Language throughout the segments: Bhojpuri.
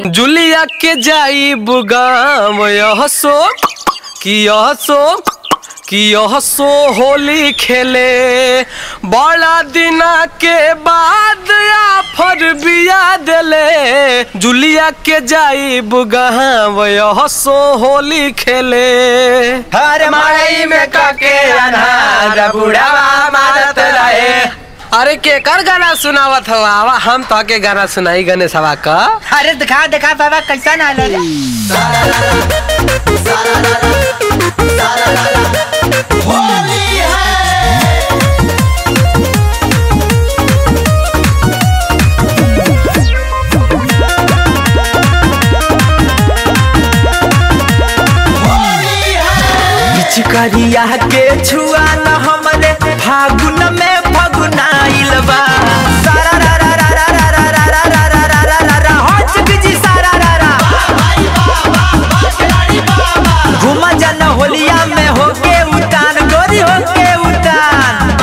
जुलिया के जाई बुगाम यह सो कि यह सो कि यह सो होली खेले बड़ा दिना के बाद आफर बिया देले जुलिया के जाई बुगाम यह सो होली खेले हर मड़ई में कके अनहार बुढ़ावा मारत रहे अरे केकर गाना सुनावत हो आवा हम तो के गाना सुनाई गणेश हवा का अरे दिखा दिखा बाबा कैसा ना रे पिचकरिया के छुआ न हमरे फागुन में फगुनाइल बा सारा रा रा रा रा रा रा रा रा रा रा रा रा रा रा हो चिकजी सारा रा रा घुमा जन होलिया में होके उतान गोरी होके उतान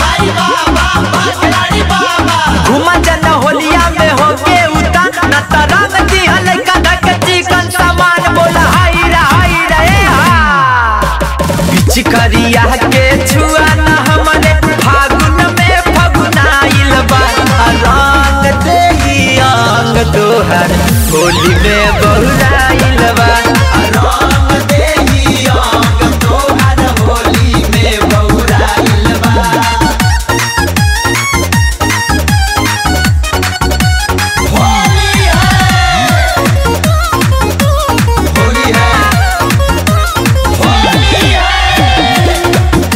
घुमा जन होलिया में होके उतान न तरंग दिहल का धक चिकन सामान बोला हाय रा हाय रा ए हा पिचकरिया के छुआ न हमने फागुन में फगुनाइल बा रंग देही अंग तोहर होली में बहुराइल बा रंग देही अंग तोहर होली में बहुराइल बा होली है होली है होली है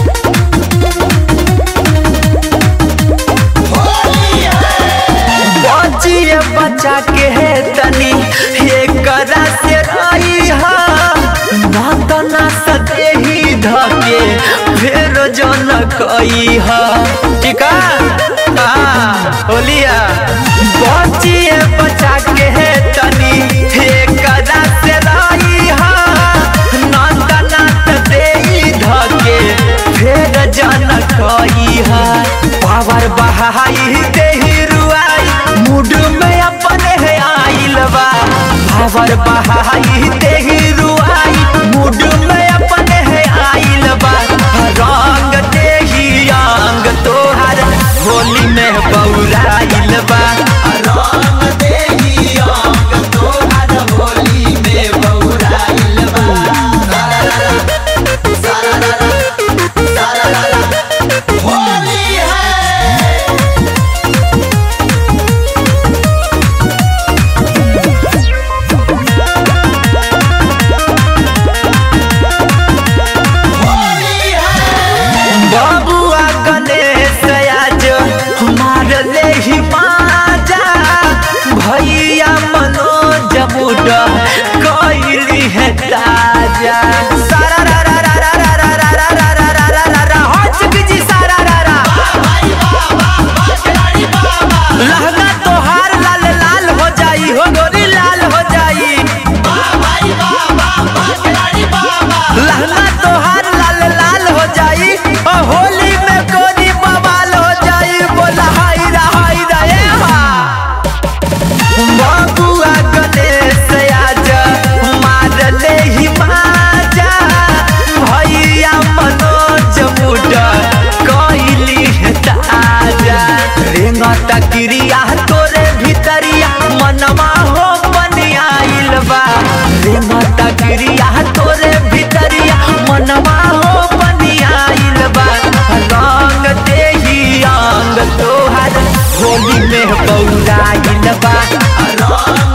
बचिए बचा के है तनी ये करा से रही हा ना तो ना सके ही धके फिर जन कई हा ठीक है हाँ होलिया बचिए बचा के है तनी ये करा से रही हा ना तो ना सके ही धके फिर जन कई हा पावर बहाई देही रुआई मूड में अपने है आइल बा पावर बहाई देही रुआई मूड में अपने है आइल बा रंग देही अंग तोहर होली में बौराइल बा रंग देही अंग तोहर होली में बौराइल होली है बाबुआ गणेश आज मार ले ही माजा भैया मनोज बुढ़ कैली है ताजा सारा रा रा रा रा रा रा रा रा रा रा रा रा रा रा हो चिकजी सारा रा रा लहंगा तोहार लाल लाल हो जाई हो गोरी लाल हो जाई लहंगा तोहार लाल लाल हो जाई ओ होली में गोरी बवाल हो जाई बोला हाय रा हाय रा ए हा बाबुआ गणेश आज मार ले ही माजा भैया मनोज मुड कैली है ताजा रेंगत क्रिया तोरे भीतरिया मनवा हो बनियाइल बा रेंगत क्रिया तोरे भीतरिया मनवा हो बनियाइल बा रंग देही अंग तोहर होली में बौराइल बा रंग